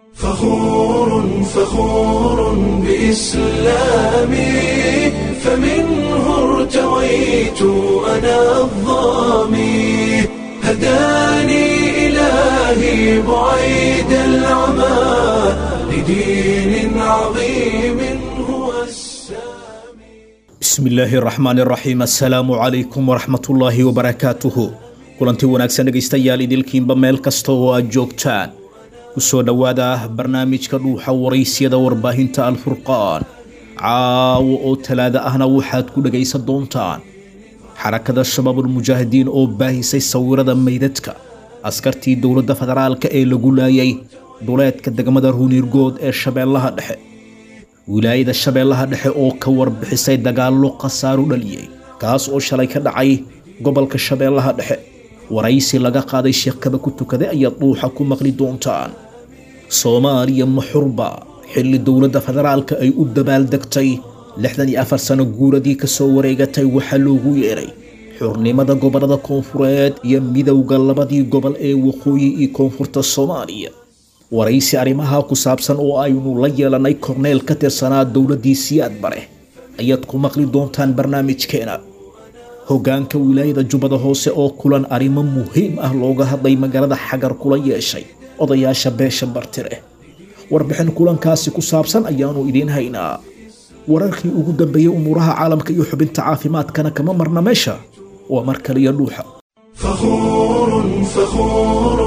فخور فخور بإسلامي فمنه ارتويت أنا الظامي هداني إلهي بعيد العمى لدين عظيم هو السامي bismi illaahi raxmaan raxiim assalaamu calaykum waraxmatullaahi wabarakaatuhu kulanti wanaagsan dhegaystayaal idilkiinba meel kasta oo aad joogtaan ku soo dhowaada barnaamijka dhuuxa waraysyada warbaahinta alfurqaan caawo oo talaada ahna waxaad ku dhegaysan doontaan xarakada shabaabulmujaahidiin oo baahisay sawirada meydadka askartii dowladda federaalka ee lagu laayay duleedka degmada ruunirgood ee shabeellaha dhexe wilaayada shabeellaha dhexe oo ka warbixisay dagaallo khasaaru dhaliyey kaas oo shalay ka dhacay gobolka shabeellaha dhexe waraysi laga qaaday sheekada ku tukaday ayaad dhuuxa ku maqli doontaan soomaaliya maxurba xilli dowladda federaalka ay u dabaaldegtay lixdan iyo afar sano guuradii ka soo wareegatay waxaa loogu yeedhay xurnimada gobollada koonfureed iyo midowda labadii gobol ee waqooyi iyo koonfurta soomaaliya waraysi arrimaha ku saabsan oo aynu la yeelanay korneel ka tirsanaa dowladdii siyaad bare ayaad ku maqli doontaan barnaamijkeena hoggaanka wilaayada jubbada hoose oo kulan arrimo muhiim ah looga hadlay magaalada xagar kula yeeshay odayaasha beesha bartire warbixin kulankaasi ku saabsan ayaanu idiin haynaa wararkii ugu dambeeyey umuuraha caalamka iyo xubinta caafimaadkana kama marna meesha waa mar kaliya dhuuxa فخور فخور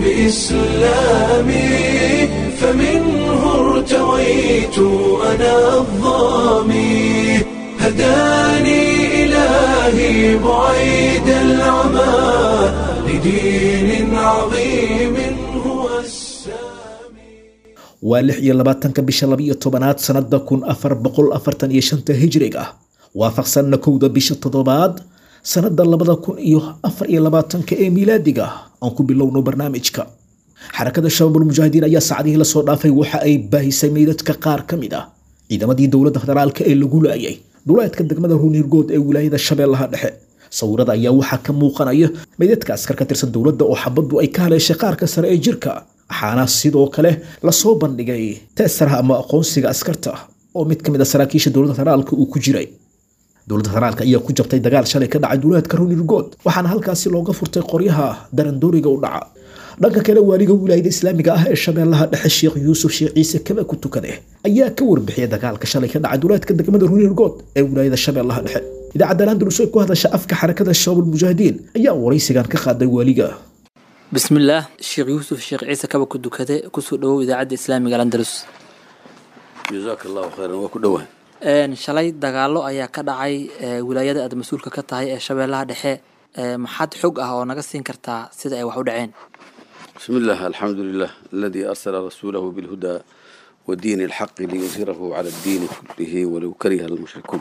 بإسلامي فمنه ارتويت أنا الظامي هداني إلهي بعيد العمى لدين عظيم هو السامي waa lix iyo labaatanka bisha labiyo tobanaad sannada kun afar boqol afartan iyo shanta hijrig ah waafaqsanna kowda bisha toddobaad sannada labada kun iyo afar iyo labaatanka ee miilaadiga aan ku bilowno barnaamijka xarakada shabaabulmujaahidiin ayaa saacadihii lasoo dhaafay waxa ay baahisay meydadka qaar ka mid ah ciidamadii dowladda federaalka ee lagu laayay duleedka degmada ruunirgood ee wilaayada shabeellaha dhexe sawirada ayaa waxaa ka muuqanaya meydadka askar ka tirsan dowladda oo xabaddu ay ka haleeshay qaarka sare ee jirka waxaana sidoo kale lasoo bandhigay teesaraha ama aqoonsiga askarta oo mid ka mid a saraakiisha dowladda federaalka uu ku jiray dowladda federaalka ayaa ku jabtay dagaal shalay ka dhacay duleedka ruunirgood waxaana halkaasi looga furtay qoryaha darandooriga u dhaca dhanka kale waaliga wilaayada islaamiga ah ee shabeellaha dhexe sheekh yuusuf sheekh ciise kaba ku tukade ayaa ka warbixiyay dagaalka shalay ka dhacay duleedka degmada ruunirgood ee wilaayada shabeellaha dhexe idaacadda landalus ee ku hadasha afka xarakada shabaabulmujaahidiin ayaa waraysigan ka qaaday waaliga bismillaah sheekh yuusuf sheekh ciise kaba ku dukade kusoo dhawow idaacadda islaamiga landalus jazaaka allahu khayran waa ku dhowaa Een, shalay dagaalo ayaa ka dhacay ee, wilaayada aad mas-uulka ka tahay ee shabeellaha dhexe ee, maxaad xog ah oo naga siin kartaa sida ay wax u dhaceen bismi illah alxamdu lilah aladii arsala rasuulahu bilhudaa wa diini alxaqi liyudhirahu cala addiini kullihi walow kariha almushrikuun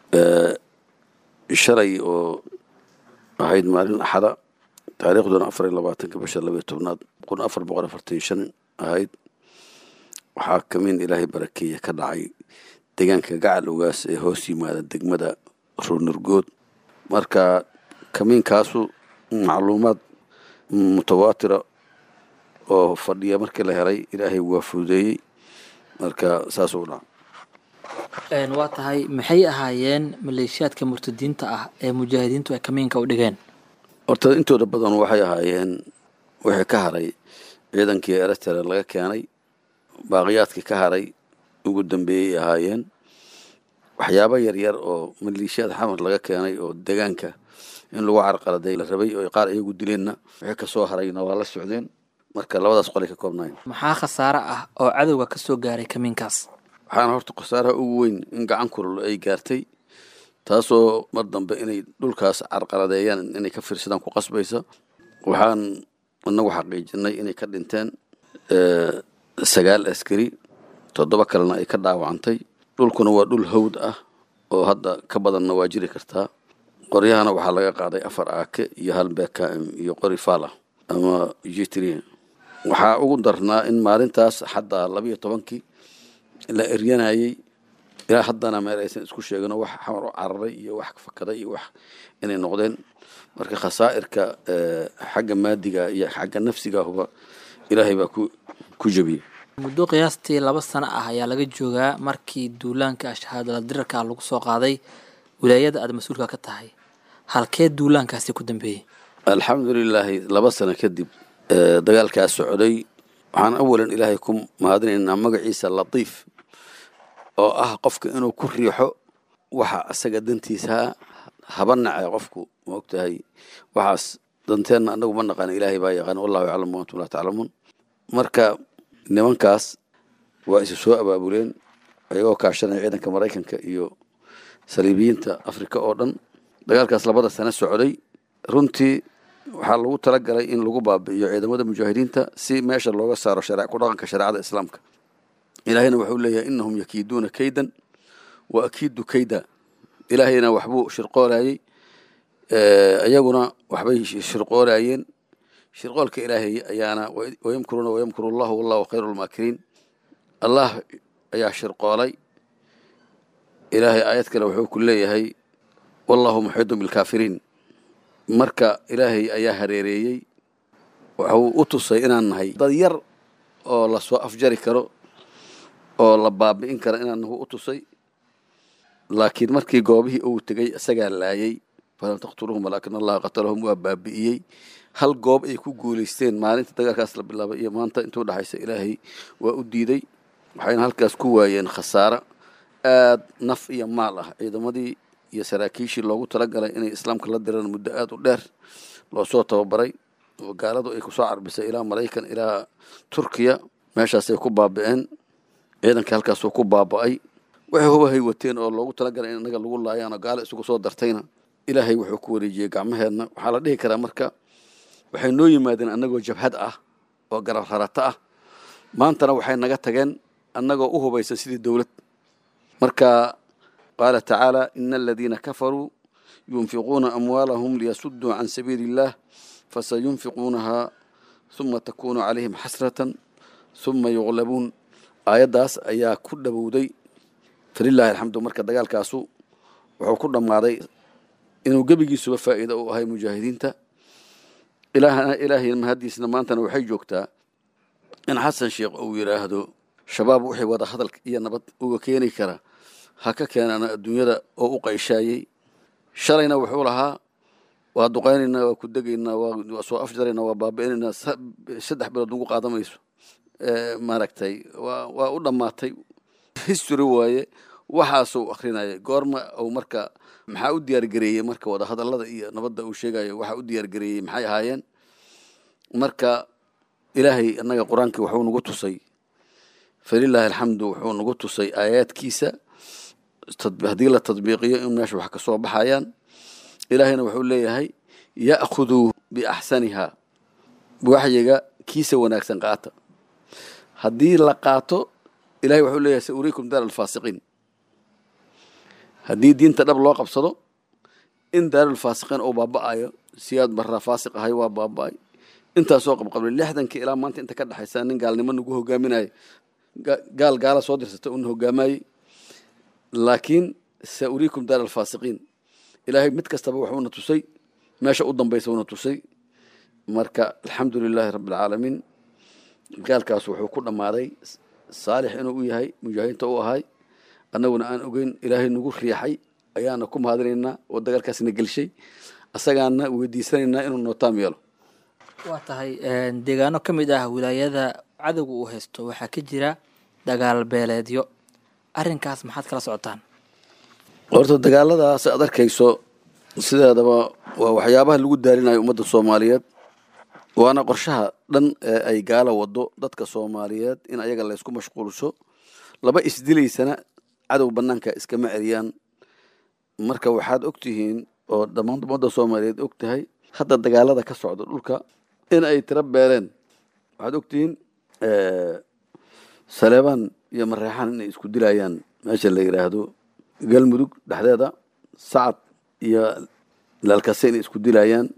shalay oo ahayd maalin axada taariikhduna afar iyo labaatanka bisha labaiyo tobnaad kun afar boqol afartan iyo shan ahayd waxaa kamin ilaahay barakeeye ka dhacay deegaanka gacal ogaas ee hoos yimaada degmada ruunurgood marka kamiinkaasu macluumaad mutawaatira oo fadhiya markii la helay ilaahay waa fududeeyey marka saasuu dhaca Een, waa tahay maxay ahaayeen maleeshiyaadka murtadiinta ah ee mujaahidiintu ay kamiinka u dhigeen horta intooda badan waxay ahaayeen wixii ka haray ciidankii eritrea laga keenay baaqiyaadkii ka haray ugu dambeeyey ahaayeen waxyaabo yaryar oo maleeshiyaad xamar laga keenay oo deegaanka in lagu carqaladay la rabay oo qaar iyagu dileenna wixii kasoo harayna waa la socdeen marka labadaas qolay ka koobnayn maxaa khasaare ah oo cadowga ka soo gaaray kamiinkaas waxaana horta khasaaraha ugu weyn in gacan kulul ay gaartay taasoo mar dambe inay dhulkaas carqaladeeyaan inay ka fiirsadaan ku qasbaysa waxaan inagu xaqiijinay inay ka dhinteen eh, sagaal askari toddoba kalena ay ka dhaawacantay dhulkuna waa dhul hawd ah oo hadda ka badanna waa jiri kartaa qoryahana waxaa laga qaaday afar aake iyo hal bkm iyo qori fala ama jitri waxaa ugu darnaa in maalintaas xataa labiyo tobankii la eryanayay ilaa haddana meel aysan isku sheegin wax xamar u cararay iyo wax fakaday iyo wax inay noqdeen marka khasaa'irka xagga maadiga iyo xagga nafsiga huba ilaahay baa ku ku jebiyey muddo qiyaastii laba sano ah ayaa laga joogaa markii duulaanka shahaadala dirarka ah lagu soo qaaday wilaayada aad mas-uulka ka tahay halkee duulaankaasi ku dambeeyey alxamdulilaahi laba sano kadib ee, dagaalkaas socday waxaan awalan ilaahay ku mahadinaynaa magaciisa latiif oo ah qofka inuu ku riixo waxa asaga dantiisa haba nacay qofku ma ogtahay waxaas danteenna anagu ma naqaan ilaahay baa yaqaan wallahu yaclamu wa antum laa taclamuun marka nimankaas waa isu soo abaabuleen ayagoo kaashanaya ciidanka maraykanka iyo saliibiyiinta afrika oo dhan dagaalkaas labada sano socday runtii waxaa lagu talagalay in lagu baabi'iyo ciidamada mujaahidiinta si meesha looga saaro share- ku dhaqanka shareecada islaamka ilaahayna wuxuu leeyahay inahum yakiiduuna kaydan wa akiidu kayda ilaahayna waxbuu shirqoolayey iyaguna waxbay shirqoolayeen shirqoolka ilaahay ayaana wayamkuruuna wayamkuru allahu wallahu khayru lmaakiriin allah ayaa shirqoolay ilaahay aayad kale wuxuu ku leeyahay wallahu muxiidun bilkaafiriin marka ilaahay ayaa hareereeyey wuxuu u tusay inaan nahay dad yar oo lasoo afjari karo oo la baabi'in karo inaan nahu u tusay laakiin markii goobihii uu tegey isagaa laayay falam taqtuluhum walaakin allaha qatalahum waa baabi'iyey hal goob ay ku guulaysteen maalinta dagaalkaas la bilaabay iyo maanta intuu dhexaysa ilaahay waa u diiday waxayna halkaas ku waayeen khasaaro aad naf iyo maal ah ciidamadii iyo saraakiishii loogu talagalay inay islaamka la diraan muddo aad u dheer loo soo tababaray oo gaaladu ay kusoo carbisay ilaa maraykan ilaa turkiya meeshaasay ku baabi'een ciidankii halkaasuu ku baaba'ay waxay hubahay wateen oo loogu talagalay in inaga lagu laayaanoo gaalo isugu soo dartayna ilaahay wuxuu ku wareejiyey gacmaheenna waxaa la dhihi karaa marka waxay noo yimaadeen annagoo jabhad ah oo garab rarato ah maantana waxay naga tageen annagoo u hubaysan sidii dowlad marka qaala tacaala ina aladiina kafaruu yunfiquuna amwaalahum liyasuduu can sabiili illah fasayunfiquunahaa huma takunu calayhim xasratan huma yuqlabuun aayaddaas ayaa ku dhowowday falilaahi alxamdu marka dagaalkaasu wuxuu ku dhammaaday inuu gebigiisuba faa'iido u ahay mujaahidiinta ilaahna ilaahay mahaddiisna maantana waxay joogtaa in xasan sheekh uu yidhaahdo shabaab wixii wada hadal iyo nabad uga keeni kara ha ka keenana adduunyada oo u qayshaayey shalayna wuxuu lahaa waa duqaynaynaa waa ku degaynaa waa soo afjaraynaa waa baabi'inaynaa saddex bilood ugu qaadamayso maaragtay waa waa u dhammaatay history waaye waxaasuu akrinaya goorma uu marka maxaa u diyaargareeyey marka wada hadallada iyo nabadda uu sheegayo waxaa u diyaargareeyey maxay ahaayeen marka ilaahay annaga qur-aankii wuxuu nagu tusay falilaahi alxamdu wuxuu nagu tusay aayaadkiisa haddii la tadbiiqiyo in meesha wax ka soo baxayaan ilaahayna wuxuu leeyahay ya'khuduu biaxsaniha waxyiga kiisa wanaagsan qaata haddii la qaato ilahay wuxuu leeyahay sa uriikum daar alfaasiqiin haddii diinta dhab loo qabsado in daarulfaasiqiin uu baaba'ayo siyaad barraa faasiq ahay waa baaba'ay intaasoo qabqablay lixdankii ilaa maanta inta ka dhexaysa nin gaalnimo nagu hogaaminayo gaal gaala soo dirsata una hogaamayey laakiin sa uriikum daar alfaasiqiin ilaahay mid kastaba wuxuuna tusay meesha u dambaysa una tusay marka alxamdu lilaahi rabbi alcaalamiin gaalkaas wuxuu ku dhammaaday saalix inuu u yahay mujaahidiinta u ahay annaguna aan ogeyn ilaahay nagu riixay ayaana ku mahadinaynaa oo dagaalkaasna gelshay asagaana weydiisanaynaa inuu nootaam yeelo waa tahay deegaano ka mid ah wilaayada cadowga uu haysto waxaa ka jira dagaal beeleedyo arrinkaas maxaad kala socotaan horta dagaaladaas aad arkayso sideedaba waa waxyaabaha lagu daalinayo ummadda soomaaliyeed waana qorshaha dhan ee ay gaala wado dadka soomaaliyeed in ayaga laysku mashquulsho laba isdilaysana cadow banaanka iskama celiyaan marka waxaad og tihiin oo dhammaan ummadda soomaaliyeed og tahay hadda dagaalada ka socda dhulka in ay tiro beeleen waxaad og tihiin saleebaan iyo mareexaan inay isku dilayaan meesha la yidhaahdo galmudug dhexdeeda sacad iyo laalkase inay isku dilayaan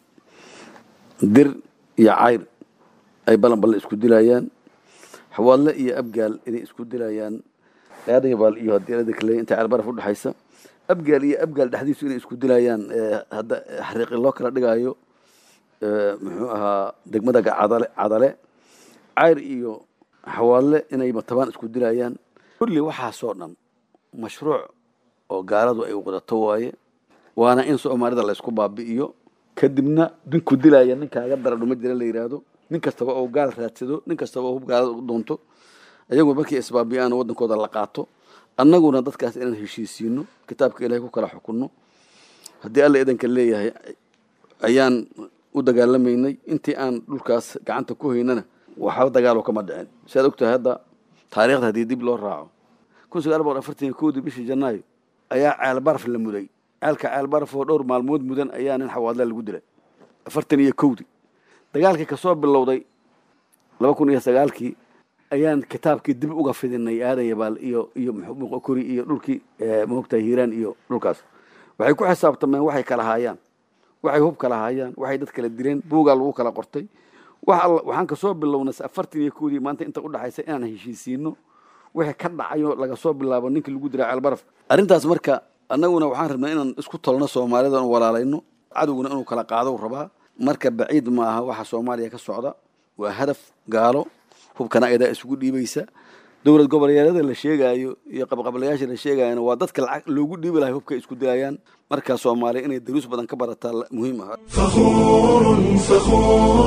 dir iyo cayr ay balan balle isku dilayaan xawaadle iyo abgaal inay isku dilayaan aadayabaal iyo hadeelada kale inta ceelbaraf udhexaysa abgaal iyo abgaal dhexdiisu inay isku dilayaan hadda xariiqi loo kala dhigayo muxuu ahaa degmada cadale cadale cayr iyo xawaadle inay matabaan isku dilayaan kulli waxaasoo dhan mashruuc oo gaaladu ay wadato waaye waana in soomaalida laysku baabi'iyo kadibna ninku dilaya ninkaaga dara dhuma jira la yidhaahdo nin kastaba oo gaal raadsado nin kastaba oo hub gaalada u doonto ayagu markii isbaabi'aan waddankooda la qaato annaguna dadkaas inaan heshiisiino kitaabka ilahay ku kala xukunno haddii alla idanka leeyahay ayaan u dagaalamaynay intii aan dhulkaas gacanta ku haynana waxba dagaalo kama dhicin si aad ogtahay hadda taariikhda haddii dib loo raaco kun sagaal boqol afartan iyo kowdii bishii janaayo ayaa ceelbaraf la muday ceelka ceelbaraf oo dhowr maalmood mudan ayaa nin xawaadle lagu dilay afartan iyo kowdii dagaalkii kasoo bilowday laba kun iyo sagaalkii ayaan kitaabkii dib uga fidinay aadan yabaal iyo iyo kori iyo dhulkii maogtahay hiiraan iyo dhulkaas waxay ku xisaabtameen waxay kala haayaan waxay hub kala haayaan waxay dad kala dileen buugaa lagu kala qortay wax alla waxaan kasoo bilownay afartan iyo kowdii maanta inta udhaxaysa inaan heshiisiino wixii ka dhacayo laga soo bilaabo ninkii lagu diray ceelbaraf arrintaas marka annaguna waxaan rabnaa inaan isku tolno soomaalida n walaalayno cadowguna inuu kala qaado rabaa marka baciid ma aha waxa soomaaliya ka socda waa hadaf gaalo hubkana ayadaa isugu dhiibaysa dowlad goboleedyada la sheegaayo iyo qabqablayaasha la sheegayana waa dadka lacag loogu dhiibi lahay hubka isku dilayaan marka soomaaliya inay daruus badan ka barataa muhiim ah فخور فخور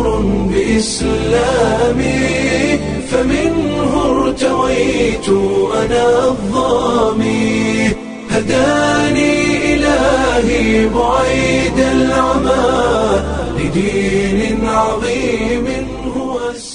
بإسلامي فمنه ارتويت أنا الظامي هداني إلهي بعيد العمى لدين عظيم هو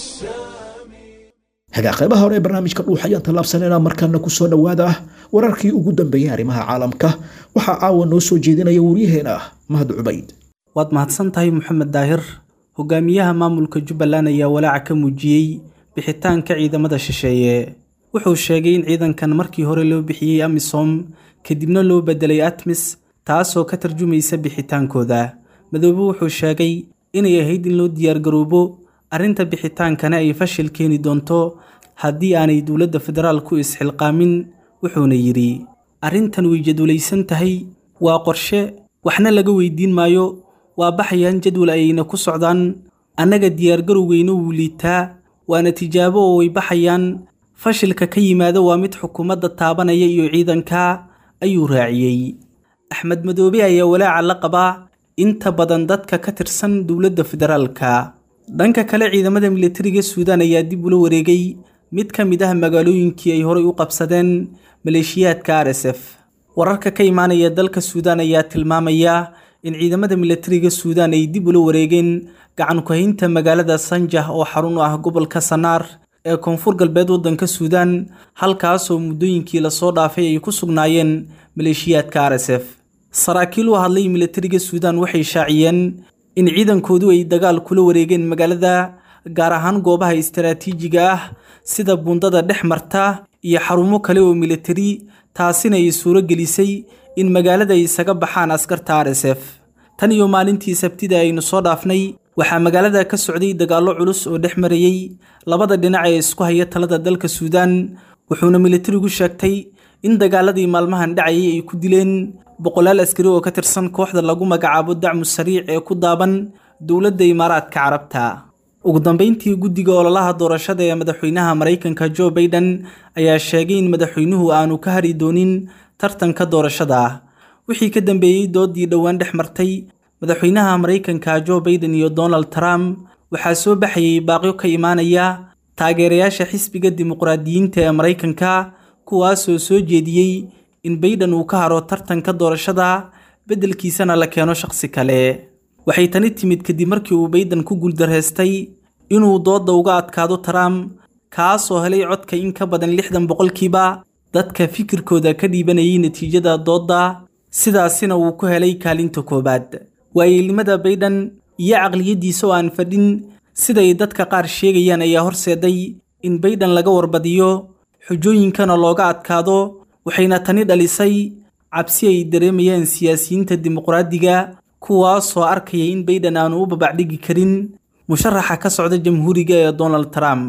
السامي hagaa qaybaha hore ee barnaamijka dhuux ayaan tallaabsanaynaa markaana ku soo dhowaada wararkii ugu dambeeyey arrimaha caalamka waxaa caawa noo soo jeedinaya waryaheena mahad cubayd waad mahadsan tahay moxamed daahir hogaamiyaha maamulka jubbaland ayaa walaaca ka muujiyey bixitaanka ciidamada shisheeye wuxuu sheegay in ciidankan markii hore loo bixiyey amisom kadibna loo bedelay atmis taasoo ka tarjumaysa bixitaankooda madoobe wuxuu sheegay inay ahayd in loo diyaargaroobo arrinta bixitaankana ay fashil keeni doonto haddii aanay dowladda federaalku isxilqaamin wuxuuna yidhi arrintan way jadwalaysan tahay waa qorshe waxna laga weydiin maayo waa baxayaan jadwal ayayna ku socdaan annaga diyaargarowgeyna wuu liitaa waana tijaabo oo way baxayaan fashilka ka yimaada waa mid xukuumadda taabanaya iyo ciidanka ayuu raaciyey axmed madoobe ayaa walaaca la qabaa inta badan dadka ka tirsan dowladda federaalka dhanka kale ciidamada militariga suudaan ayaa dib ula wareegay mid ka mid ah magaalooyinkii ay horay u qabsadeen maleeshiyaadka r s f wararka ka imaanaya dalka suudaan ayaa tilmaamaya in ciidamada militariga suudaan ay dib ula wareegeen gacan ku-haynta magaalada sanjah oo xarun u ah gobolka sanaar ee koonfur galbeed waddanka suudaan halkaasoo muddooyinkii lasoo dhaafay ay ku sugnaayeen maleeshiyaadka r s f saraakiil u hadlay militariga suudaan waxay shaaciyeen in ciidankoodu ay dagaal kula wareegeen magaalada gaar ahaan goobaha istaraatiijiga ah sida buundada dhex marta iyo xarumo kale oo militari taasina ay suuro gelisay in magaalada ay isaga baxaan askarta r s f tan iyo maalintii sabtida aynu soo dhaafnay waxaa magaalada ka socday dagaallo culus oo dhex marayey labada dhinac ee isku haya talada dalka suudaan wuxuuna militarigu sheegtay in dagaaladii maalmahan dhacayay ay ku dileen boqolaal askari oo ka tirsan kooxda lagu magacaabo dacmu sariic ee ku daaban dowladda imaaraadka carabta ugu dambeyntii guddiga ololaha doorashada ee madaxweynaha maraykanka jo baiden ayaa sheegay in madaxweynuhu aanu ka hari doonin tartanka doorashada wixii ka dambeeyey doodii dhowaan dhex martay madaxweynaha maraykanka jo baiden iyo donald trump waxaa soo baxayay baaqyo ka imaanaya taageerayaasha xisbiga dimuqraadiyiinta ee maraykanka kuwaasoo soo jeediyey in baiden uu ka haro tartanka doorashada beddelkiisana la keeno shaqsi kale waxay tani timid kadib markii uu baiden ku guuldareystay inuu doodda uga adkaado trump kaasoo helay codka in ka badan lixdan boqolkiiba dadka fikirkooda ka dhiibanayay natiijada doodda sidaasina uu ku helay kaalinta koowaad waayeelnimada baiden iyo caqliyaddiisa oo aan fadhin siday dadka qaar sheegayaan ayaa horseeday in baiden laga warbadiyo xujooyinkana looga adkaado waxayna tani dhalisay cabsi ay dareemayaan siyaasiyiinta dimuqraadiga kuwaasoo arkaya in baiden aanu u babacdhigi karin musharaxa ka socda jamhuuriga ee donald trump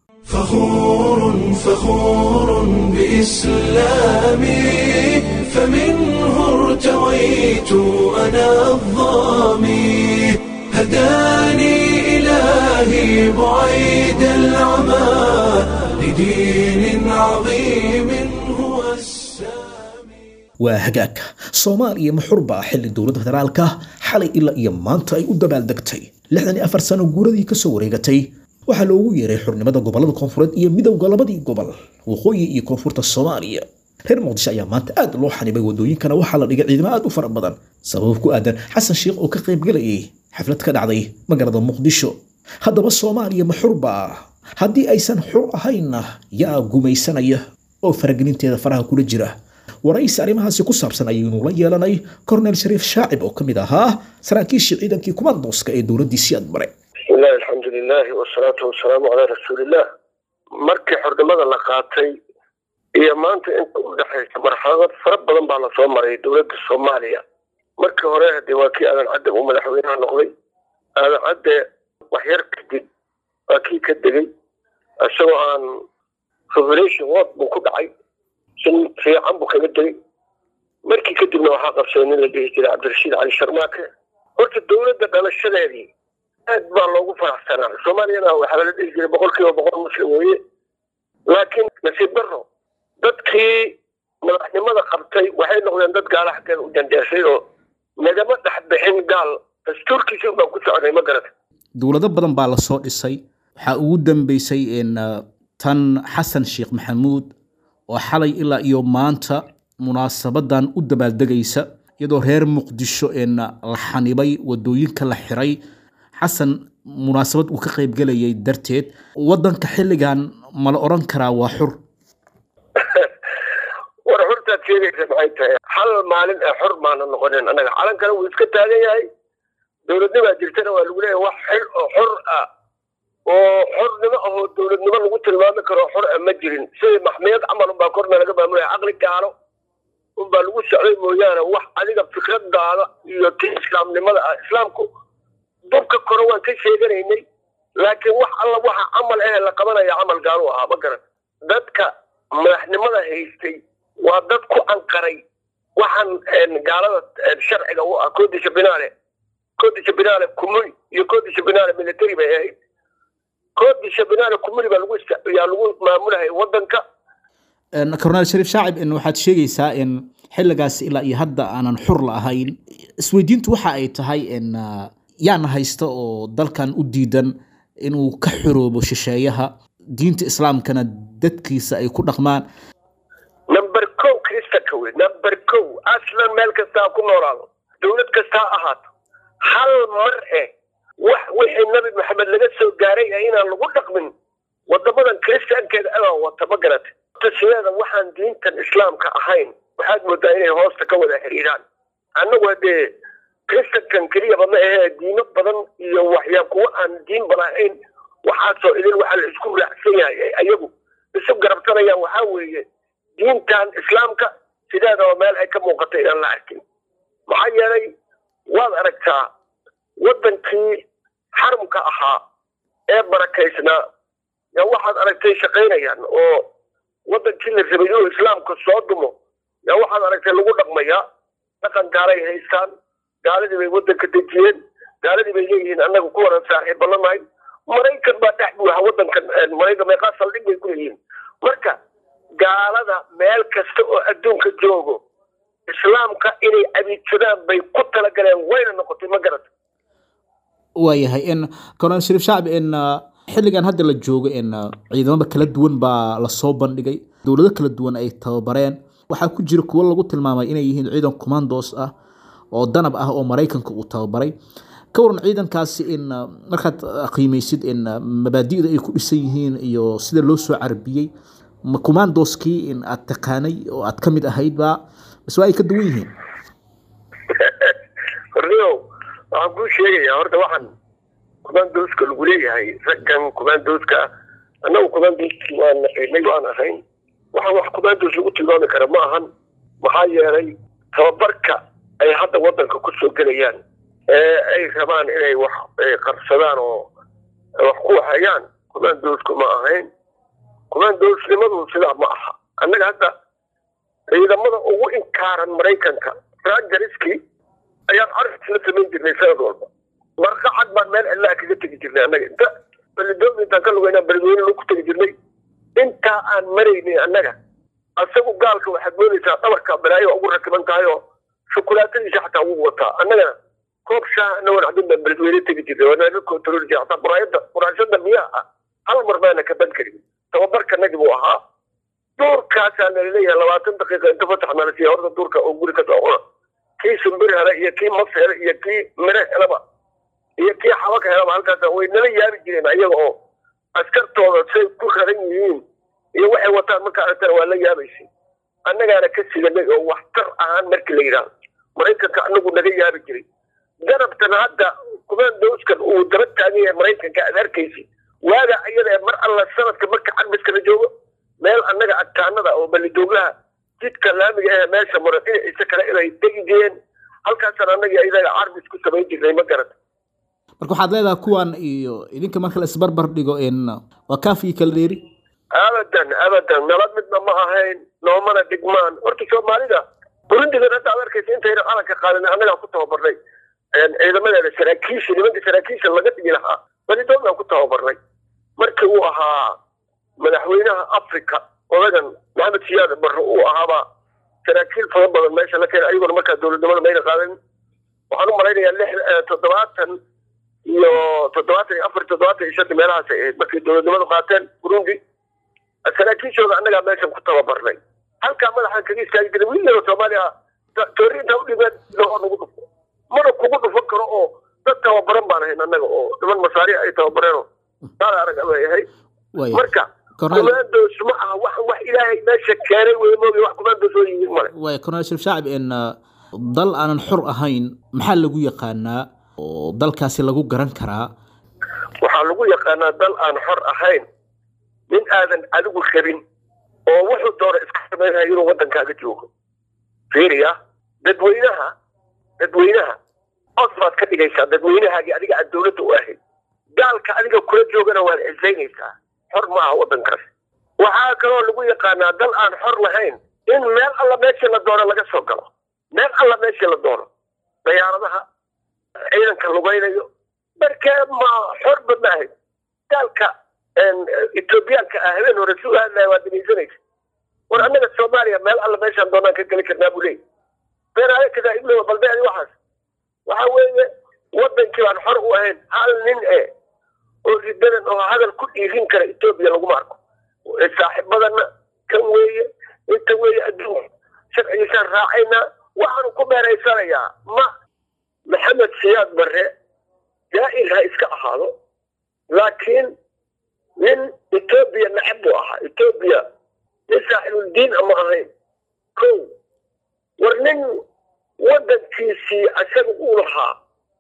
فخور فخور بإسلامي فمنه ارتويت أنا الظامي هداني إلهي بعيد العمى لدين عظيم هو السامي waa hagaag soomaaliya muxurba xilli dowladda federaalka xalay ilaa iyo maanta ay u dabaaldegtay lixdan iyo afar sano guuradii kasoo wareegatay waxaa loogu yeeray xurnimada gobolada koonfureed iyo midowda labadii gobol waqooyi iyo koonfurta soomaaliya reer muqdisho ayaa maanta aad loo xanibay wadooyinkana waxaa la dhigay ciidamo aad u fara badan sabab ku aadan xasan sheikh oo ka qaybgelayay xaflad ka dhacday magaalada muqdisho haddaba soomaaliya muxurba haddii aysan xur ahaynna yaa gumaysanaya oo faragelinteeda faraha kula jira waraysi arrimahaasi ku saabsan ayaynu la yeelanay kornel shariif shaacib oo ka mid ahaa saraakiishii ciidankii kumandoska ee dowladdii siyaad bare bismillahi alxamdu lilahi wasalaatu wasalaamu calaa rasuuliillah markii xornimada la qaatay iyo maanta inta u dhexaysa marxalado fara badan baa lasoo maray dowladda soomaaliya markii hore de waa kii aadan cadde uu madaxweynaha noqday aadan cadde waxyar kadib waa kii ka degay isagoo aan revelation word buu ku dhacay si fiican buu kaga degay markii kadibna waxaa qabsaday nin la dhihi jiray cabdirashiid cali sharmaake horta dowladda dhalashadeedii aad baa loogu faraxsanaa soomaaliyana waxaa la dhihi jiray boqol kiiba boqol muslim weeye laakiin nasiib daro dadkii madaxnimada qabtay waxay noqdeen dad gaala xaggeeda u jandeesay oo nagama dhex bixin gaal dastuurkiisi baan ku soconay ma garata dowlado badan baa lasoo dhisay waxaa ugu dambeysay in uh, tan xasan sheekh maxamuud oo xalay ilaa iyo maanta munaasabadan u dabaaldegaysa iyadoo reer muqdisho in la xanibay wadooyinka la xiray xasan munaasabad uu ka qaybgelayay darteed wadanka xilligan ma la odhan karaa waa xur war xurtaad sheegaysa maxay tahay hal maalin ee xor maana noqonin annaga calankana wuu iska taagan yahay dowladnimaa jirtana waa lagu leeyahay wax xil oo xor ah oo xornimo ahoo dowladnimo lagu tilmaami karo xor ah ma jirin sidii maxmiyad camal unbaa korna laga maamulaya caqli gaalo unbaa lagu socday mooyaane wax adiga fikradaada iyo ti islaamnimada ah islaamku dubka kore waan ka sheeganaynay laakiin wax alla waxa camal eh la qabanaya camal gaalo ahaa ma garan dadka madaxnimada haystay waa dad ku anqaray waxaan gaalada sharciga u ah koodisha binaale koodisha binaale kumuli iyo koodisha binaale military bay ahayd koodisha binaale kumuli baa lagu yaa lagu maamulahaya wadanka korneel shariif shaacib in waxaad sheegaysaa in xilligaas ilaa iyo hadda aanan xur la ahayn isweydiintu waxa ay tahay in uh, yaana haysta oo dalkan u diidan inuu ka xoroobo shisheeyaha diinta islaamkana dadkiisa ay ku dhaqmaan number kow kristanka wey number kow aslan meel kasta ha ku noolaado dowlad kasta ha ahaato hal mar eh wax wixii nabi maxamed laga soo gaaray ee inaan lagu dhaqmin wadamadan kristankeeda adaa wata ma garata sideeda waxaan diintan islaamka ahayn waxaad moodaa inay hoosta ka wada xiriiraan annagu hadee kristankan keliyaba ma ahee diino badan iyo waxyaa kuwa aan diin balahayn waxaasoo idin waxaa la isku raacsan yahay ayagu isu garabsanayaan waxaa weeye diintan islaamka sideedaba meel ay ka muuqato inaan la arkin maxaa yeelay waad aragtaa waddankii xarumka ahaa ee barakaysnaa yaa waxaad aragtay shaqaynayaan oo waddankii la rabay inuu islaamka soo dumo yaa waxaad aragtay lagu dhaqmayaa dhaqan gaalay haystaan gaaladii bay waddanka dejiyeen gaaladii bay leeyihiin annaga ku waran saaxiib ballanahay maraykan baa dhex buuxa waddankan maraykan meeqaa saldhig bay ku leeyihiin marka gaalada meel kasta oo adduunka joogo islaamka inay abiidsadaan bay ku talagaleen wayna noqotay ma garata waayahay in korneel shariif shacib in uh, xilligan hadda la joogo in uh, ciidamada kala duwan baa lasoo bandhigay dowlado kala duwan ay tababareen waxaa ku jira kuwo lagu tilmaamay inay yihiin ciidan commandos ah oo danab ah oo maraykanka uu tababaray ka waran ciidankaasi in uh, markaad qiimeysid in mabaadi'da ay ku dhisan yihiin iyo sida loo soo carbiyey ma commandoskii in aad taqaanay oo aad ka mid ahayd ba bas waa ay ka duwan yihiin horniyow waxaan kuu sheegayaa horta waxaan commandoska lagu leeyahay raggan commandoska annagu commandoski waan naqinay waan ahayn waxaan wax commandos lagu tilmaami kara ma ahan maxaa yeelay tababarka ay hadda waddanka ku soo gelayaan ee ay rabaan inay wax qabsadaan oo wax ku hayaan commandosku ma ahayn commandosnimadu sidaa ma aha annaga hadda ciidamada ugu inkaaran maraykanka rangariski ayaan arris la samayn jirnay sanad walba marqacad baan meel cidlaha kaga tegi jirnay annaga inta beledoomi intaan ka lugaynaa beledweyne lagu tegi jirnay intaa aan maraynin annaga asagu gaalka waxaad moodaysaa dhabarka balaayo ugu rakiban tahay oo shukulaatadiisa xataa wuu wataa annagana koob shaah anagoon cabin baan beledweyne tegi jirnay waana control jiray xataa quraayada quraashada biyaha ah hal mar baana ka ban karin tababarkanagi buu ahaa duurkaasaa nala leeyahay labaatan daqiiqa inta fasax nala siiya horta duurka oo guri ka soo cuna kii sumbir hele iyo kii mas hele iyo kii mire helaba iyo kii xabaka helaba halkaas way nala yaabi jireen ayaga oo askartooda say ku raran yihiin iyo waxay wataan markaa aragtana waa la yaabaysay annagaana ka siganay oo waxtar ahaan markii la yidhaahdo maraykanka anagu naga yaabi jiray garabtan hadda kumaandowskan uu daba taagan yahay maraykanka aad arkaysi waaga iyada ee mar alla sanadka marka carbiska la joogo meel annaga adkaanada oo balidooglaha jidka laamiga ee meesha maro dhinaciisa kale inay degi jireen halkaasaan annaga idaga carbis ku samayn jirnay ma garata marka waxaad leedahay kuwan iyo idinka marka la isbarbar dhigo in waa kaafii kala dheeri abadan abadan nala midna ma ahayn noomana dhigmaan horta soomaalida burundigan hadda ad arkaysa intayna calanka qaadan annagaa ku tababarnay ciidamadeeda saraakiisha nimanka saraakiisha laga dhigi lahaa balidooglaan ku tababarnay markii uu ahaa madaxweynaha africa odagan maxamed siyaad barre uu ahaaba saraakiil fara badan meesha la keenay ayaguna markaa dowladnimada mayna qaadan waxaan u malaynayaa lix toddobaatan iyo toddobaatan iyo afar toddobaatan iyo shan meelahaas ay ahayd markay dowladnimadu qaateen burundi saraakiishooda annagaa meeshan ku tababarnay halkaa madaxaan kaga istaagi jiray wiil yaro soomaaliya toori intaa udhibeen oo nagu dhufo mana kugu dhufan karo oo dad tababaran baan ahayn annaga oo niman masaari ay tababareenoo saala arag bay ahayd marka kumaandoos ma aha wax wax ilaahay meesha keenay wey moogi wax kumaandoos oo yimid male waay korneel shariif shacab in dal aanan xor ahayn maxaa lagu yaqaanaa oo dalkaasi lagu garan karaa waxaa lagu yaqaanaa dal aan xor ahayn nin aadan adigu rabin oo wuxuu doona iska samaynayo inuu waddankaaga joogo fiiriya dadweynaha dadweynaha os baad ka dhigaysaa dadweynahaagii adiga aad dowladda u ahayd gaalka adiga kula joogana waad cisaynaysaa xor ma aha waddankaas waxaa kaloo lagu yaqaanaa dal aan xor lahayn in meel alla meeshii la doono laga soo galo meel alla meeshii la doono dayaaradaha ciidanka lugaynayo markee ma xorba maahayd gaalka etoobiyaanka ah habeen hore si u hadlaya waa dhegaysanaysa war annaga soomaaliya meel alla meeshaan doonaan ka geli karnaa buu leeyahy beenaayo kadaa iblowa balbeedi waxaas waxa weeye waddankii baan xor u ahayn hal nin e oo ridadan oo hadal ku dhiirin kara etoobiya laguma arko saaxiibadana kan weeye inta weeye adduunka sharcigiisaan raacaynaa waxaanu ku meeraysanayaa ma maxamed siyaad barre jaa'ir ha iska ahaado laakiin nin etoobiya nacab buu ahaa etoobiya nin saaxibuldiin ama ahayn ko war nin waddankiisii asaga uu lahaa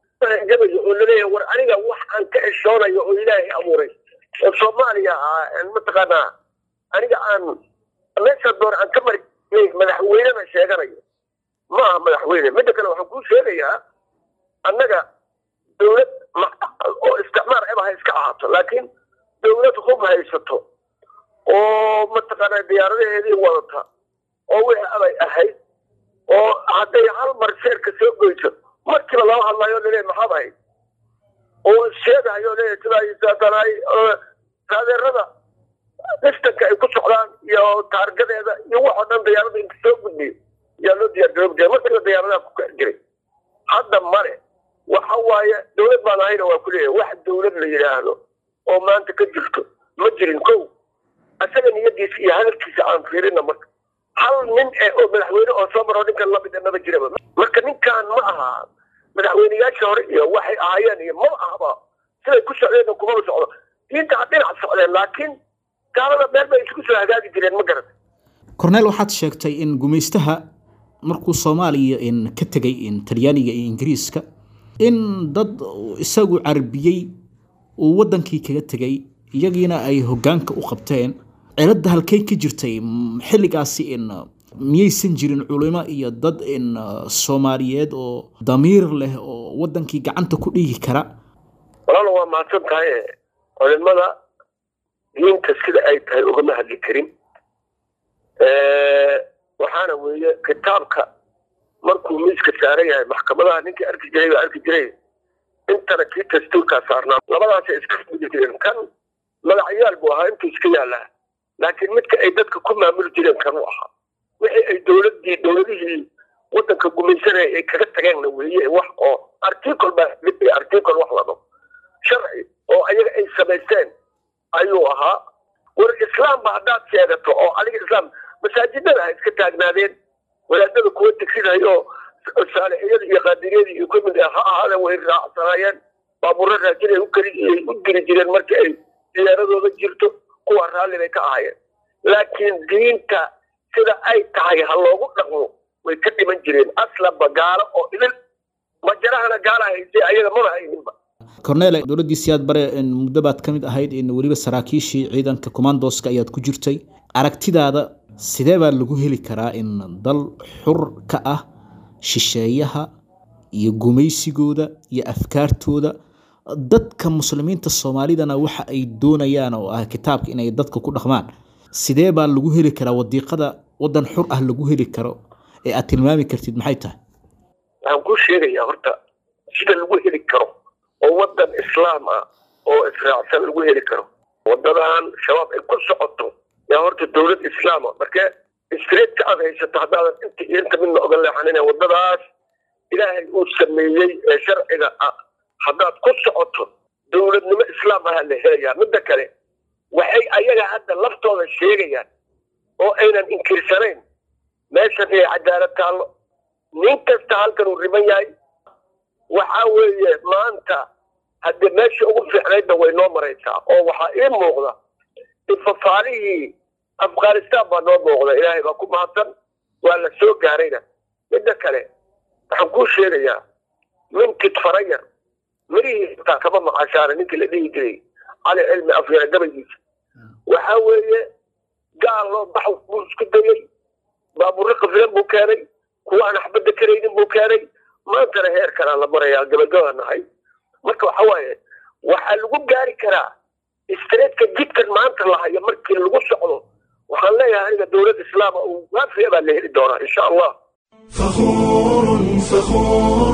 gabayo oo laleeyahay war aniga wax aan ka xishoonayo oo ilaahay abuuray oo soomaaliya ah mataqaanaa aniga aan meesha doon aan ka mari madaxweynena sheeganayo ma aha madaxweyne midda kale waxaan kuu sheegayaa annaga dowlad oo isticmaar eba ha iska ahaato laakiin dowlad hub haysato oo mataqaanaa diyaaradaheedii wadata oo wixii abay ahayd oo hadday hal mar sheerka soo goyso markiiba lama hadlayo lele maxaad ahayd oo sheegayo le sidaasaatanay taageerada distanka ay ku socdaan iyo taargadeeda iyo waxoo dhan diyaarada inta soo gudbiyo yaa loo diyaar garoobi jiray markiiba diyaaradaha ku kaci jiray hadda male waxa waaye dowlad baan ahayna waa ku leeyahay wax dowlad la yidhaahdo oo maanta ka jirto ma jirin kow asaga niyadiisa iyo hadalkiisa aan fiirina marka hal nin eh oo madaxweyne oo soo maro ninkan lamid maba jiraba marka ninkan ma aha madaxweyneyaasha hore iyo waxay ahaayeen iyo ma ahaba siday ku socdeen kumaba socdo diinta ha dhinac socdeen laakiin gaalada meel bay isku soo hagaagi jireen ma garata korneel waxaad sheegtay in gumaystaha markuu soomaaliya in ka tegay in talyaaniga iyo ingiriiska in dad isagu carbiyey uu waddankii kaga tegay iyagiina ay hoggaanka u qabteen ciladda halkay ka jirtay xilligaasi in miyaysan jirin culimo iyo dad in soomaaliyeed oo damiir leh oo waddankii gacanta ku dhigi kara walaalo waa mahadsan tahay culimada diinta sida ay tahay ugama hadli karin waxaana weeye kitaabka markuu miiska saaran yahay maxkamadaha ninkii arki jiray baa arki jiray intana kii dastuurkaa saarnaa labadaasay iska midi jireen kan magacyaal buu ahaa intuu iska yaallaa laakiin midka ay dadka ku maamuli jireen kanuu ahaa wixii ay dowladii dowladihii wadanka gumaysanaya ay kaga tageenna weeye wax oo article baa article wax lado sharci oo ayaga ay samaysteen ayuu ahaa war islaamba haddaad sheegato oo adiga islaam masaajidada ha iska taagnaadeen wadaadada kuwa tegsinayoo saalixiyada iyo qaadiriyada iyo kamid ah ha ahaadeen way raacsanaayeen baabuuro raajin ay u kari ay u diri jireen markii ay diyaaradooda jirto kuwa raalli bay ka ahaayeen laakiin diinta sida ay tahay ha loogu dhaqmo way ka dhiman jireen aslanba gaalo oo idil majarahana gaala haysay ayaga mana hayninba cornele dowladdii siyaad bare muddo baad ka mid ahayd in weliba saraakiishii ciidanka commandoska ayaad ku jirtay aragtidaada sidee baa lagu heli karaa in dal xur ka ah shisheeyaha iyo gumaysigooda iyo afkaartooda dadka muslimiinta soomaalidana waxa ay doonayaan oo ah kitaabka inay dadka ku dhaqmaan sidee baa lagu heli karaa wadiiqada wadan xur ah lagu heli karo ee aad tilmaami kartid maxay tahay waxaan kuu sheegayaa horta sida lagu heli karo oo wadan islaam ah oo israacsan lagu heli karo wadadan shabaab ay ku socoto yaa horta dowlad islaama marka streetka aad haysato haddaadan inta iyo inta midna oga leexanina wadadaas ilaahay uu sameeyey ee sharciga ah haddaad ku socoto dowladnimo islaam aha la helayaa midda kale waxay ayaga hadda laftooda sheegayaan oo aynan inkirsanayn meeshan inay cadaalad taallo nin kasta halkan uu riban yahay waxa weeye maanta haddii meeshii ugu fiicnaydna way noo maraysaa oo waxaa ii muuqda ifafaalihii afghanistan baa noo muuqda ilaahay baa ku mahadsan waa la soo gaarayna midda kale waxaan kuu sheegayaa minkid farayar mirihii xitaa kama maqashaana ninkii la dhihi jiray cali cilmi afyara gabaygiisa waxa weeye gaal loo bax buu isku dayey baaburro qafilan buu keenay kuwa aan axbadda karaynin buu keenay maantana heerkanaa la marayaa gabagaba nahay marka waxa waaye waxaa lagu gaari karaa streetka jidkan maanta lahayo markii lagu socdo waxaan leeyahay aniga dowlad islaama uu waafiya baa la heli doonaa insha allah فخور فخور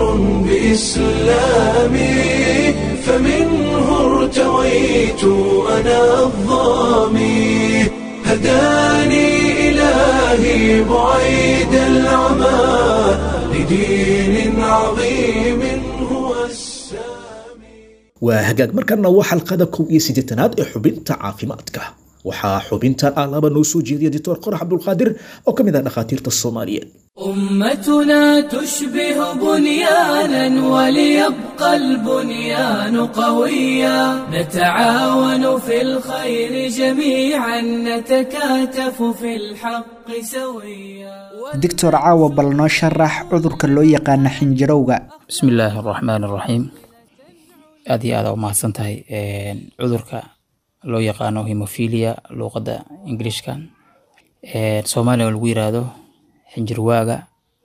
بإسلامي فمنه ارتويت أنا الظامي هداني إلهي بعيد العمى لدين عظيم هو السامي waa hagaag markana waa xalqada kow iyo siddeetanaad ee xubinta caafimaadka waxaa xubintan ah laba noo soo jeediya doctor qorax cabdulqaadir oo ka mid ah dhakhaatiirta soomaaliyeed أمتنا تشبه بنيانا وليبقى البنيان قويا نتعاون في الخير جميعا نتكاتف في الحق سويا doctor caawa bal noo sharax cudurka loo yaqaana xinjirowga bismi illaahi araxmaan araxiim aad iyo aada u mahadsan tahay cudurka loo yaqaano hemophilia luuqadda ingiliishka soomaaliya oo lagu yiraahdo xinjirwaaga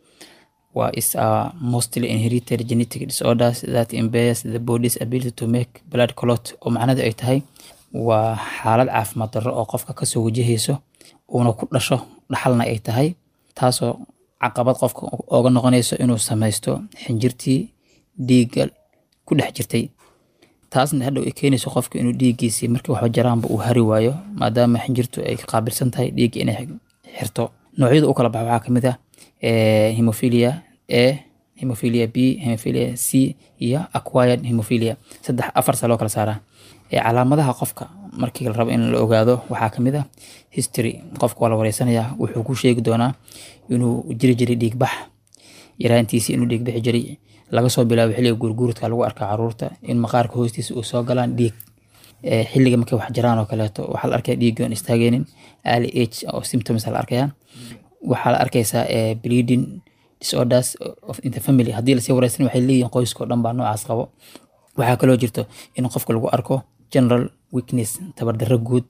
waa is a mostly inherited genetic disorders that impairs the body's ability to make blood clot oo macnadu ay tahay waa xaalad caafimaad darro oo qofka kasoo wajahayso uuna ku dhasho dhaxalna ay tahay taasoo caqabad qofka ooga noqonayso inuu samaysto xinjirtii dhiigga ku dhex jirtay taasna hadhow ay keenayso qofka inuu dhiiggiisii markii waxba jaraanba uu hari waayo maadaama xinjirtu ay qaabilsan tahay dhiigga inay xirto noocyada u kala baxa waxaa kamid ah hemophilia a hemophilia b hemophilia c iyo acquired hemophilia saddex afar saa loo kala saaraa calaamadaha qofka markii la rabo in la ogaado waxaa kamid ah history qofka waa la wareysanayaa wuxuu ku sheegi doonaa inuu jiri jiray dhiigbax yaraantiisii inuu dhiig bixi jiray laga soo bilaabo xilliga guurguuradka lagu arkaa caruurta in maqaarka hoostiisa uu soo galaan dhiig xilliga markay wax jiraan oo kaleeto waxaa la arkaya dhiiggi oon istaageynin early age oo symptoms la arkaya waxaa la arkaysaa bleeding disorders of in the family haddii lasii wareysan waxay leeyihin qoyska oo dhan baa noocaas qabo waxaa kaloo jirto in qofka lagu arko general weakness tabardarro guud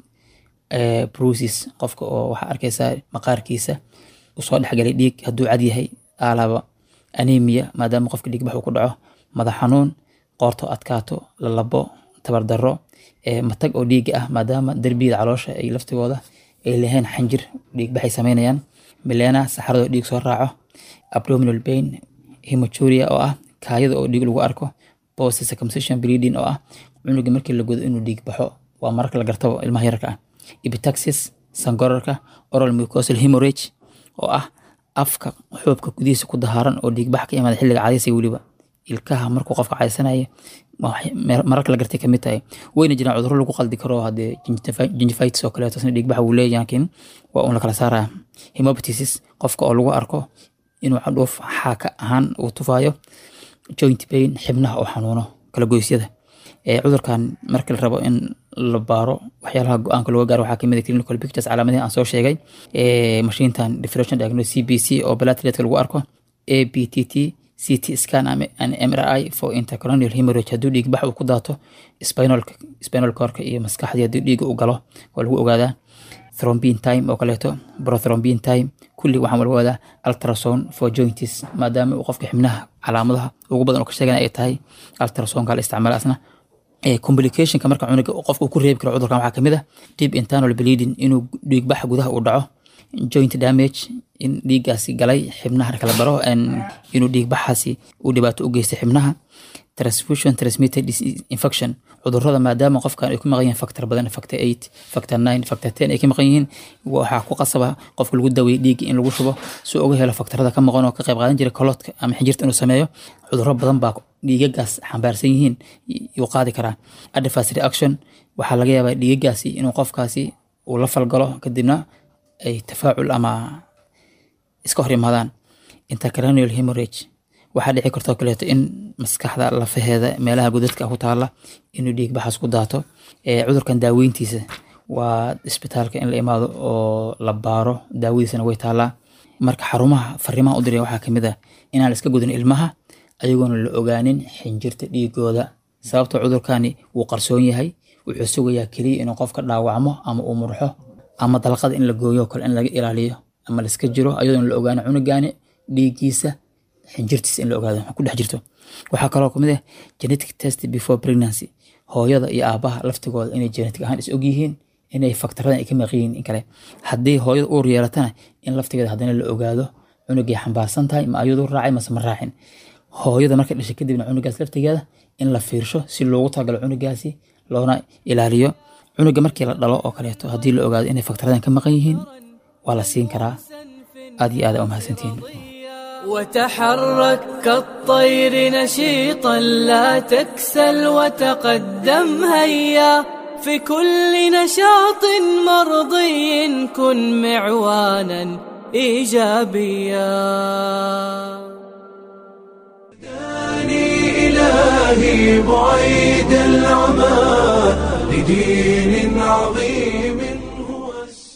bruises qofka oo waxaa arkaysaa maqaarkiisa usoo dhexgalay dhiig hadduu cad yahay aalaba anemia maadaama qofka dhiigbax uu ku dhaco madax xanuun qoorto adkaato lalabo tabardaro matag oo dhiiga ah maadaama derbiyada caloosha ay laftigooda ay lahayn xanjir dhiigbaxay sameynayaan milena saxarado dhiig soo raaco abdominal pain hematuria oo ah kaayada oo dhiig lagu arko post circumcision bleeding oo ah cunuga markii la godo inuu dhiig baxo waa mararka la gartabo ilmaha yarka ah ibitaxis sangorarka oral mucosal hemorrhage oo ah afka xuubka gudihiisa ku dahaaran oo dhiigbax ka imaada xilliga cadaysiga weliba ilkaha markuu qofka cadaysanaya mararka la gartay kamid tahay wayna jiraan cudurro lagu qaldi karo hadee gingivitis oo kaleeto sina dhiigbaxa wuu leeyahay laakiin waa un la kala saaraya hemoptysis qofka oo lagu arko inuu cadhuuf xaaka ahaan uu tufayo joint pain xibnaha oo xanuuno kala goysyada cudurkan marka la rabo in la baaro waxyaalaha go-aanka looga gaaro waxaa kamid ah clinical pictures calaamadihi aan soo sheegay mashiintan differential diagnosis cbc oo plateletka lagu arko abtt ct scan and mri for intercolonial hemorrhage hadduu dhiig bax uu ku daato spinal spinal corka iyo maskaxdii haddii dhiiga uu galo waa lagu ogaadaa thrombin time oo kaleeto prothrombin time kulli waxaan lagu ogaadaa ultrasound for joints maadaama uu qofka xibnaha calaamadaha ugu badan oo ka sheegana ay tahay ultrasoundka la isticmaala asna complicationka marka cunuga qofka uu ku reebi karo cudurkan waxaa kamid ah deep internal bleeding inuu dhiigbax gudaha uu dhaco joint damage in dhiiggaasi galay xibnaha kala baro inuu dhiigbaxaasi uu dhibaato u geystay xibnaha transfusion transmitted infection cudurrada maadaama qofkan ay ku maqan yihiin factor badan factor eight factor nine factor ten ay ka maqan yihiin waxaa ku qasaba qofka lagu daweeyey dhiigga in lagu shubo si uga helo faktarada ka maqan oo ka qayb qaadan jiray koloodka ama xinjirta inuu sameeyo cudurro badan baa dhiigagaas xambaarsan yihiin yuu qaadi karaa adverse reaction waxaa laga yaabaa dhiigagaasi inuu qofkaasi uu la falgalo kadibna ay tafaacul ama iska hor imaadaan intercranial hemorrhage waxaa dhici kartoo kaleeto in maskaxda lafaheeda meelaha godadka ku taala inuu dhiig baxaas ku daato cudurkan daaweyntiisa waa isbitaalka in la imaado oo la baaro daawadiisana way taalaa marka xarumaha fariimaha u diraya waxaa kamid ah inaan iska gudin ilmaha ayagoona la ogaanin xinjirta dhiigooda sababta cudurkani wuu qarsoon yahay wuxuu sugayaa keliya inuu qofka dhaawacmo ama uu murxo ama dalqada in la gooyo kale in laga ilaaliyo ama laiska jiro ayadoona la ogaano cunugaani dhiiggiisa xinjirtiisa in la ogaado ku dhex jirto waxaa kaloo kamid ah genetic test before pregnancy hooyada iyo aabaha laftigooda inay genetic ahaan is og yihiin inay faktarada ay ka maqiyiin in kale haddii hooyada uur yeelatana in laftigeeda haddana la ogaado cunugay xambaarsan tahay ma ayadu raacay mase ma raacin hooyada markay dhashay kadibna cunugaas laftigeeda in la fiirsho si loogu talagalo cunugaasi loona ilaaliyo cunuga markii la dhalo oo kaleeto haddii la ogaado inay faktaradan ka maqan yihiin waa la siin karaa aad iyo aad aa umahadsantihiin وتحرك كالطير نشيطا لا تكسل وتقدم هيا في كل نشاط مرضي كن معوانا ايجابيا هداني إلهي بعيد العمى لدين عظيم هو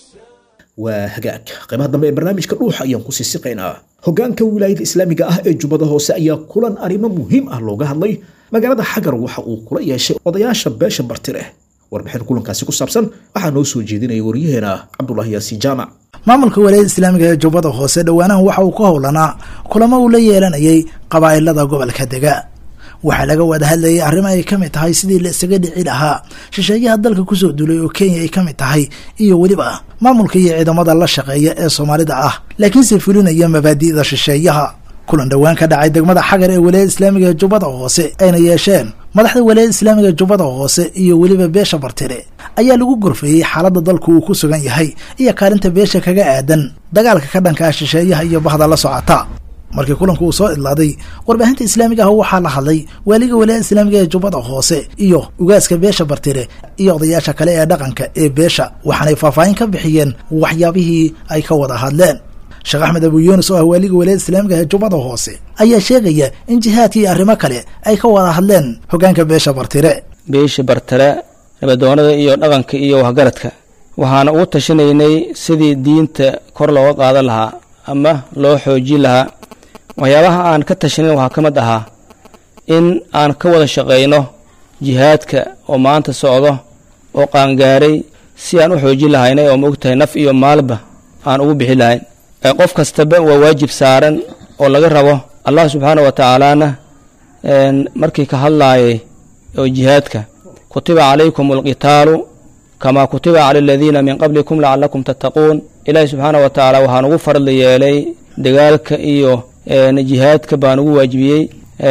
waa hagaag qaybaha dambe ee barnaamijka dhuuxa ayaan ku sii siqaynaa hoggaanka wilaayada islaamiga ah ee jubbada hoose ayaa kulan arrimo muhiim ah looga hadlay magaalada xagar waxa uu kula yeeshay odayaasha beesha bartileh warbixin kulankaasi ku saabsan waxaa noo soo jeedinaya waryaheena cabdulaahi yaasiin jaamac maamulka walaayada islaamiga ee jubbada hoose dhowaanahan waxa uu ka howlanaa kulamo uu la yeelanayay qabaa'ilada gobolka dega waxaa laga wada hadlayay arrimo ay ka mid tahay sidii la isaga dhici lahaa shisheeyaha dalka kusoo duulay oo kenya ay ka mid tahay iyo weliba maamulka iyo ciidamada la shaqeeya ee soomaalida ah laakiinse fulinaya mabaadi'da shisheeyaha kulan dhowaan ka dhacay degmada xagar ee walaayada islaamiga ee jubbada hoose ayna yeesheen madaxda walaayada islaamiga ee jubbada hoose iyo weliba beesha bartire ayaa lagu gorfeeyey xaaladda dalku uu ku sugan yahay iyo kaalinta beesha kaga aadan dagaalka ka dhanka ah shisheeyaha iyo bahda la socota markii kulanku uu soo idlaaday warbaahinta islaamiga ah waxaa la hadlay waaliga walaayada islaamiga ee jubbada hoose iyo ugaaska beesha bartire iyo odayaasha kale ee dhaqanka ee beesha waxaanay faahfaahin ka bixiyeen waxyaabihii ay ka wada hadleen sheekh axmed abu yuunus oo ah waaliga walaayada islaamiga ee jubbada hoose ayaa sheegaya in jihaadka iyo arrimo kale ay ka wada hadleen hoggaanka beesha bartire beesha bartire nabadoonada iyo dhaqanka iyo waxgaradka waxaana ugu tashanaynay sidii diinta kor looga qaadan lahaa ama loo xoojin lahaa waxyaabaha aan ka tashanin waxaa ka mid ahaa in aan ka wada shaqayno jihaadka oo maanta socdo oo qaangaaray si aan u xoojin lahaynay oo maogtahay naf iyo maalba aan ugu bixi lahayn qof kastaba waa waajib saaran oo laga rabo allah subxaana wa tacaalaana markii ka hadlaayay oo jihaadka kutiba calaykum alqitaalu kamaa kutiba cala aladiina min qablikum lacalakum tattaquun ilaahi subxaana wa tacaala waxaan ugu farli yeelay dagaalka iyo jihaadka baan ugu waajibiyey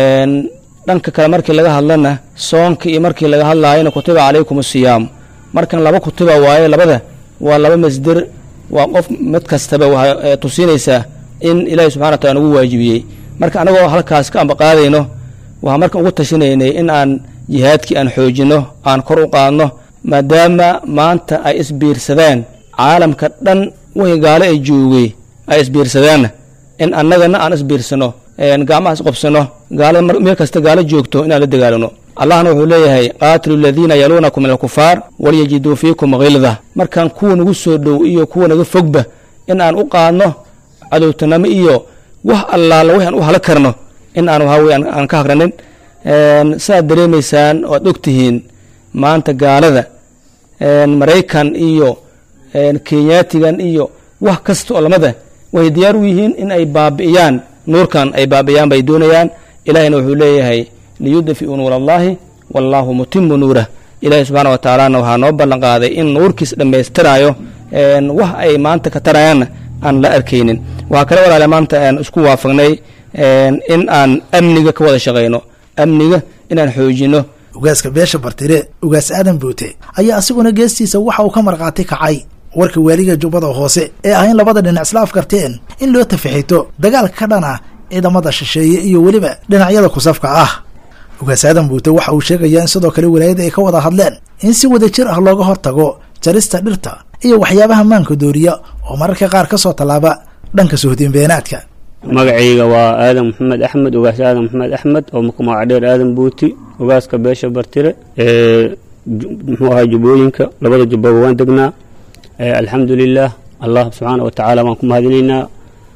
dhanka kale markii laga hadlana soonka iyo markii laga hadlaayana kutiba calaykum asiyaamu markan laba kutiba waaye labada waa laba masder waa qof mid kastaba waxay tusinaysaa in ilaahi subxana wa taala nagu waajibiyey marka anagoo halkaas ka ambaqaadayno waxaan marka ugu tashinaynay in aan jihaadkii aan xoojinno aan kor u qaadno maadaama maanta ay isbiirsadeen caalamka dhan wixii gaalo ay joogay ay isbiirsadeenna in annagana aan isbiirsano gacmaha isqobsano gaalada meel kasta gaalo joogto inaan la dagaalano allahna wuxuu leeyahay qaatilu aladiina yaluunakum min alkufaar walyajiduu fiikum khilda markaan kuwa nagu soo dhow iyo kuwa naga fogba in aan u qaadno cadowtanamo iyo wax allaala wix aan u hala karno in aan waxawey aan ka hagranin saaad dareemaysaan oo aad ogtihiin maanta gaalada maraykan iyo kenyaatigan iyo wax kasta oo lamada waxay diyaar u yihiin in ay baabi'iyaan nuurkan ay baabi'iyaan bay doonayaan ilahina wuxuu leeyahay liyudfi'uu nuur allahi wallaahu mutimu nuurah ilaahi subxaana wa tacaalana waxaa noo ballan qaaday in nuurkiis dhammaystiraayo wax ay maanta ka tarayaanna aan la arkaynin waxaa kale walaale maanta aan isku waafaqnay in aan amniga ka wada shaqayno amniga inaan xoojino ugaaska beesha bartire ugaas aadan buute ayaa asiguna geestiisa waxa uu ka markhaati kacay warka waaliga jubbada hoose ee ah in labada dhinac isla afkarteen in loo tafixito dagaalka ka dhan ah ciidamada shisheeye iyo weliba dhinacyada kusafka ah ugaas aadan buute waxa uu sheegayaa in sidoo kale walaayada ay ka wada hadleen in si wada jir ah looga hortago jarista dhirta iyo waxyaabaha maanka dooriya oo mararka qaar ka soo tallaaba dhanka suhdinbeenaadka magacayga waa aadan maxamed axmed ugaas aadan maxamed axmed oo magaca dheer aadan buuti ugaaska beesha bartire ee muxuu ahaa jubbooyinka labada jubbaba waan degnaa alxamdulilah allah subxaana wa tacaala waan ku mahadinaynaa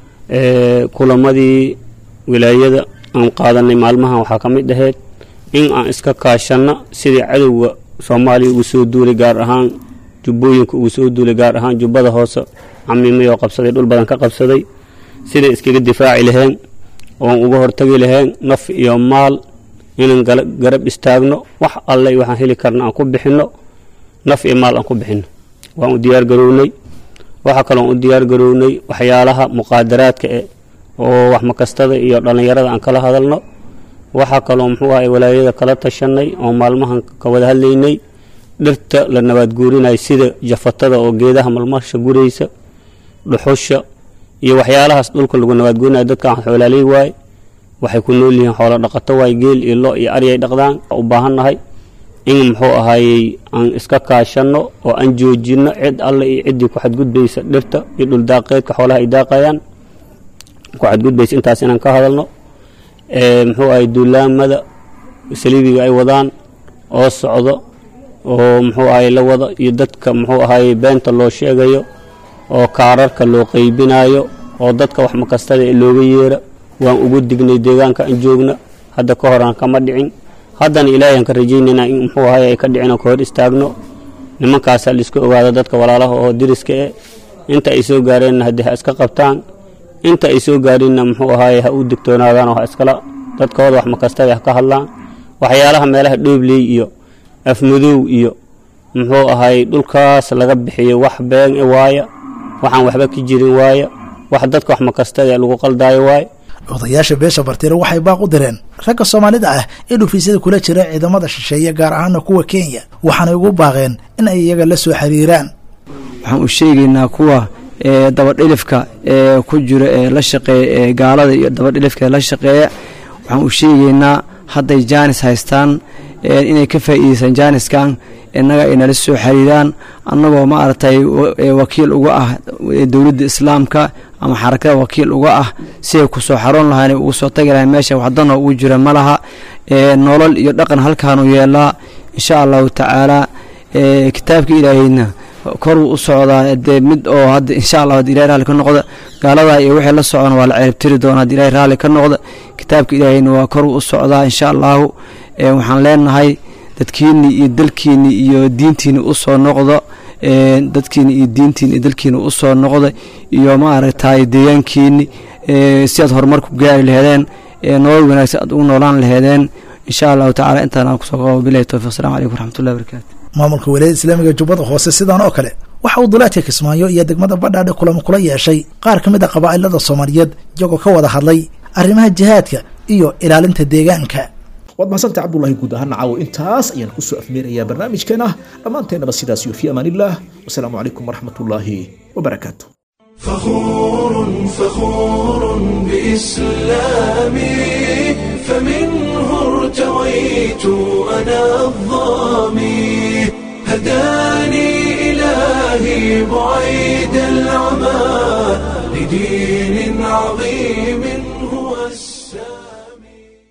kulamadii wilaayada aan qaadanay maalmahan waxaa ka mid ahayd in aan iska kaashanno sidii cadowga soomaaliya ugu soo duulay gaar ahaan jubbooyinka ugu soo duulay gaar ahaan jubbada hoose camiimay oo qabsaday dhul badan ka qabsaday siday iskaga difaaci laheen oon uga hortagi laheen naf iyo maal inaan garab istaagno wax alle waxaan heli karna aan ku bixinno naf iyo maal aan ku bixinno waan u diyaar garownay waxaa kaloon u diyaar garownay waxyaalaha muqaadaraadka e oo wax makastada iyo dhallinyarada aan kala hadalno waxaa kaloo muxuu ahay walaayada kala tashanay oo maalmahan ka wada hadlaynay dhirta la nabaadguurinay sida jafatada oo geedaha malmasha guraysa dhuxusha iyo waxyaalahaas dhulka lagu nabaadguurinaya dadkaan xoolaaley waaye waxay ku nool yihiin xoolo dhaqato waaye geel iyo lo iyo aryay dhaqdaan u baahannahay in muxuu ahaayey aan iska kaashanno oo aan joojinno cid alle iyo ciddii ku xadgudbaysa dhirta iyo dhuldaaqeedka xoolaha ay daaqayaan ku xadgudbaysa intaas inaan ka hadalno muxuu ahay duulaamada saliibiga ay wadaan oo socdo oo muxuu ahay la wada iyo dadka muxuu ahaayey beenta loo sheegayo oo kaararka loo qaybinayo oo dadka wax makastada ee looga yeera waan ugu dignay deegaanka aan joogna hadda ka hor aan kama dhicin haddana ilaahay aan ka rajaynaynaa in muxuu ahay ay ka dhicin oo ka hor istaagno nimankaasaa laiska ogaado dadka walaalaha oo diriska eh inta ay soo gaareenna haddii ha iska qabtaan inta ay soo gaarinna muxuu ahaay ha u digtoonaadaan oo ha iskala dadkooda wax makastada ha ka hadlaan waxyaalaha meelaha dhoobley iyo afmadow iyo muxuu ahaay dhulkaas laga bixiyo wax been e waaya waxaan waxba ka jirin waaya wax dadka wax makastada lagu qaldaayo waaya odayaasha beesha bartire waxay baaq u direen ragga soomaalida ah ee dhufiisyada kula jira ciidamada shisheeye gaar ahaana kuwa kenya waxaanay ugu baaqeen in ay iyaga la soo xiriiraan waxaan u sheegaynaa kuwa dabadhilifka ee ku jira ee la shaqeeya ee gaalada iyo dabadhilifka ee la shaqeeya waxaan u sheegaynaa hadday jaanis haystaan inay ka faa'iideystaan jaaniskan innaga ay nala soo xiriiraan annagoo maaragtay wakiil uga ah dowladda islaamka ama xarakada wakiil uga ah si ay ku soo xaroon lahayn ugu soo tagi lahayn meesha waxdano ugu jira ma laha nolol iyo dhaqan halkaanu yeelaa insha allahu tacaala kitaabka ilaahayna koruu u socdaa dee mid oo hadda insha allah haddi ilahay raalli ka noqda gaaladaa iyo wixii la socona waa la ceebtiri doona haddi ilahay raalli ka noqda kitaabka ilaahayna waa koruu u socdaa insha allahu waxaan leenahay dadkiini iyo dalkiini iyo diintiini usoo noqdo dadkiini iyo diintiini iyo dalkiini usoo noqda iyo maaragtay deegaankiini si aad horumar ku gaari laheedeen nolol wanaagsan aad ugu noolaan laheedeen insha allahu tacala intaan aan kusoo qabo bilahi towfiq assalamu calaykum waraxmatullahi barakatu maamulka walaayada islaamiga jubbada hoose sidaan oo kale waxa uu duleedka kismaayo iyo degmada badhaadhe kulamo kula yeeshay qaar ka mid a qabaa'ilada soomaaliyeed iyagoo ka wada hadlay arrimaha jihaadka iyo ilaalinta deegaanka waad mahadsantahay cabdulahi guud ahaan caawo intaas ayaan kusoo afmeerayaa barnaamijkeena dhammaanteennaba sidaas iyo fi amaan illah wasalaamu calaykum waraxmat ullaahi wabarakaatu فخور فخور بإسلامي فمنه ارتويت أنا الظامي هداني إلهي بعيد العمى لدين عظيم هو السلام